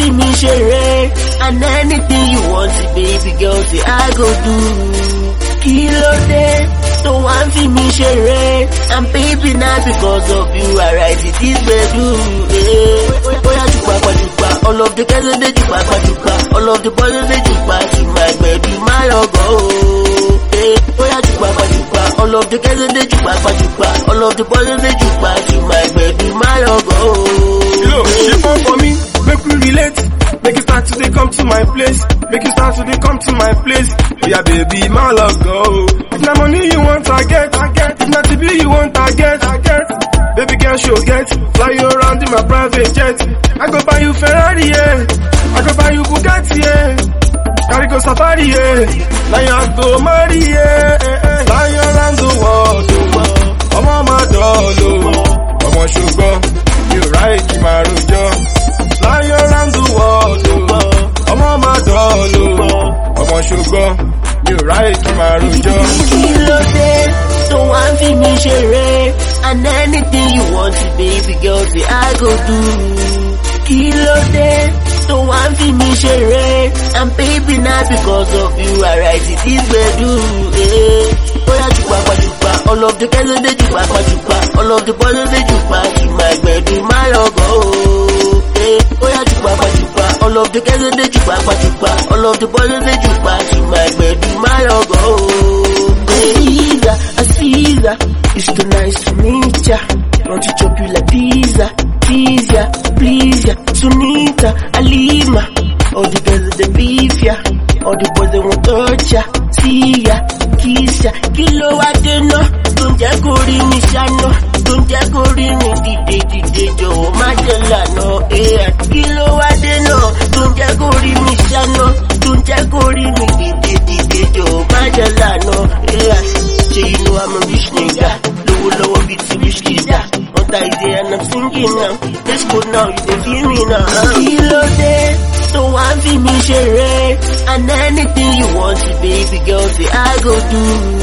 fi mi ṣeré and anything you want baby girl say I go do. Kí ló dé tó wá ń fi mi ṣeré and baby na because of you I write it this bedroom. Bóyá jùpá pàjùpá all of the girls dey jùpá pàjùpá all of the boys dey jùpá sí my bedroom má lọ gọ́ o. Bóyá jùpá pàjùpá all of the girls dey jùpá pàjùpá all of the boys dey jùpá sí my bedroom má lọ gọ́ o. Yo, she come for me, make we relate. Make you start to dey come to my place. Make you start to dey come to my place. Yeah, baby, my love go. If na money you want, I get, I get. If na TV you want, I get, I get. Baby girl, she'll get. Fly you around in my private jet. I go buy you Ferrari, yeah. I go buy you Bugatti, yeah. Carry go safari, yeah. Now you go marry, yeah. Fly you around the world, oh. Ọmọ máa dọ̀ọ̀lù, ọmọ ṣùgbọ́n, you right, kí máa rojọ́. Fly around the world, oh. ọmọ máa dọ̀ọ̀lù, ọmọ ṣùgbọ́n, you right, kí máa rojọ́. Kí ló dé tó wá ń fi mi ṣeré and anything you want baby girl say I go do. Kí ló dé tó wá ń fi mi ṣeré and baby na because of you I write it this bedroom. Bóyá jùpá pàjùpá all of the girls dey jùpá pàjùpá all of the boys dey jùpá sí my bedroom má lọ gọ́ o. Bóyá jùpá pàjùpá all of the girls dey jùpá pàjùpá all of the boys dey jùpá sí my bedroom má lọ gọ́ o. Caesar, a Caesar. It's too nice to meet ya. Want to chop you like pizza, please ya, please ya. Sunita, Alima. All the girls they beef ya. All the boys they want touch ya. See ya, kiss ya. Kilo wa deno. Don't ya go rí mi ṣáná. Don't ya go rí mi dìde dìde jọ̀wọ́ má jẹ́ lànà. Eh, Kilo wa deno. Don't ya go rí mi ṣáná. Don't ya go rí mi dìde dìde jọ̀wọ́ má jẹ́ lànà. Eh, Ṣé you know I'm a rich nigga? Lówó lọ́wọ́ bíi ti rich kidda. On Thursday and I'm singing now. Let's go now, you dey feel me now. Kí ló dé tó wá ń fi mi ṣeré? And anything you want, baby girl, say I go do.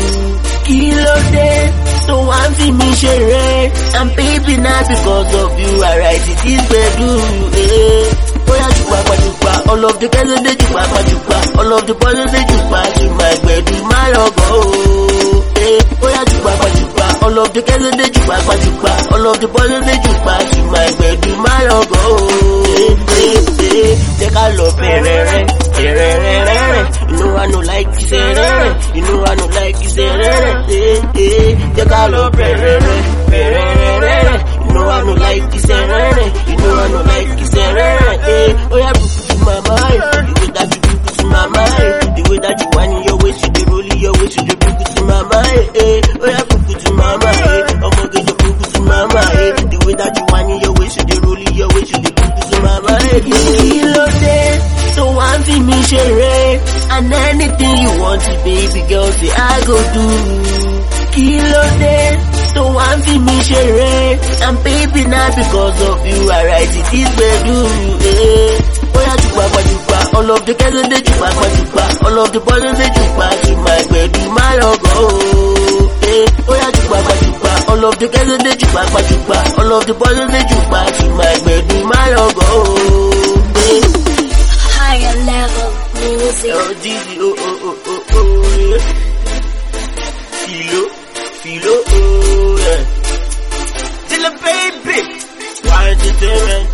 Kí ló dé tó wá ń fi mi ṣeré? And baby na because of you I write it this bedroom. Eh. Bóyá jùpá pàjùpá all of the girls dey jùpá pàjùpá all of the boys dey jùpá sí my bedroom má lọ gọ́ o. Eh. Bóyá jùpá pàjùpá all of the girls dey jùpá pàjùpá all of the boys dey jùpá sí my bedroom má lọ gọ́ o. Eh, eh, eh. Jẹ́ ká lọ bẹ̀rẹ̀ rẹ̀ bẹ̀rẹ̀ rẹ̀ rẹ̀ rẹ̀ inú wa nù like ìṣe rẹ̀ rẹ̀ inú wa nù like ìṣe rẹ̀ rẹ̀ eh, eh. Jẹ́ ká lọ bẹ̀rẹ̀ rẹ̀ bẹ̀rẹ̀ rẹ̀ rẹ̀ rẹ̀ inú wa nù like ìṣe rẹ̀ rẹ̀ inú wa nù like ìṣe rẹ̀ rẹ̀ eh. Oya buku to my mind the way that you buku to my mind the way that you whine your waist you dey roll your waist you dey buku to my mind eh. Oya buku to my mind ọmọge jọ buku to my mind the way that you whine your waist you dey roll your waist you dey buku to my mind. Kí ló dé tó wá ń fi mi ṣeré and anything you want baby girl say I go do. Kí ló dé tó wá ń fi mi ṣeré and baby na because of you I write it this bedroom. Eh. Bóyá jùpá pàjùpá all of the girls dey jùpá pàjùpá all of the boys dey jùpá sí my bedroom má lọ gọ́ o. Eh. Bóyá jùpá pàjùpá all of the girls dey jùpá pàjùpá all of the boys dey jùpá sí my bedroom má lọ gọ́ o. Eh. Higher level music. Oh, Didi, oh, oh, oh, oh, oh, yeah. Filo, filo, oh, yeah. Till a baby. Why entertainment?